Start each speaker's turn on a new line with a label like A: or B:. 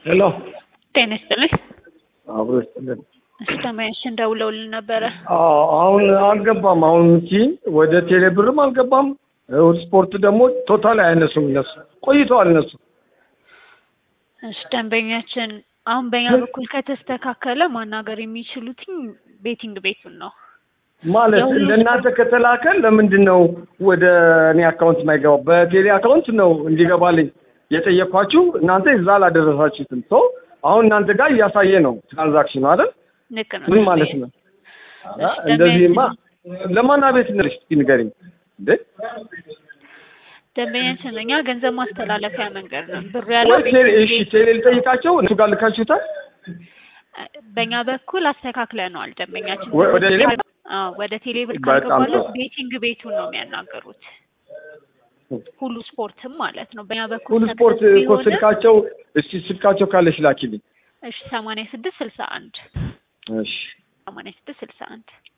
A: ሄሎ
B: ጤና ይስጥልኝ።
A: አብሮ ይስጥልን።
B: ሰማያችን ደውለውልን ነበረ።
A: አዎ አሁን አልገባም። አሁን እንጂ ወደ ቴሌብርም አልገባም። እሑድ ስፖርት ደግሞ ቶታል አይነሱም እነሱ ቆይተዋል እነሱ
B: እሺ ደንበኛችን አሁን በእኛ በኩል ከተስተካከለ ማናገር የሚችሉትኝ ቤቲንግ ቤቱን ነው።
A: ማለት
B: የሁሉ
A: ለእናንተ ከተላከ ለምንድን ነው ወደ እኔ አካውንት የማይገባው? በቴሌ አካውንት ነው እንዲገባልኝ የጠየኳችሁ። እናንተ እዛ አላደረሳችሁትም። ሶ አሁን እናንተ ጋር እያሳየ ነው ትራንዛክሽኑ አይደል?
B: ልክ ነው።
A: ምን ማለት ነው? አ፣ እንደዚህማ ለማን አቤት ነሽ? እስኪ ንገሪኝ እንዴ።
B: ደንበኛችን እኛ ገንዘብ ማስተላለፊያ መንገድ ነው። ብር ያለው
A: ወይ ቴሌ እሺ፣ ቴሌ ልጠይቃቸው እሱ ጋር ልካችሁታል?
B: በእኛ በኩል አስተካክለነዋል። ደንበኛችን
A: ወ- ወደ ቴሌ?
B: አዎ፣ ወደ ቴሌ ብር
A: በጣም
B: ካልገባለት
A: ጥሩ።
B: ቤቲንግ ቤቱን ነው የሚያናገሩት። ሁሉ ስፖርትም ማለት ነው። በእኛ በኩል
A: ሁሉ ስፖርት
B: success
A: እኮ
B: ቢሆንም-
A: ስልካቸው እስቲ ስልካቸው ካለሽ ላኪልኝ።
B: እሺ ሰማንያ ስድስት ስልሳ አንድ
A: እሺ
B: ሰማንያ ስድስት ስልሳ አንድ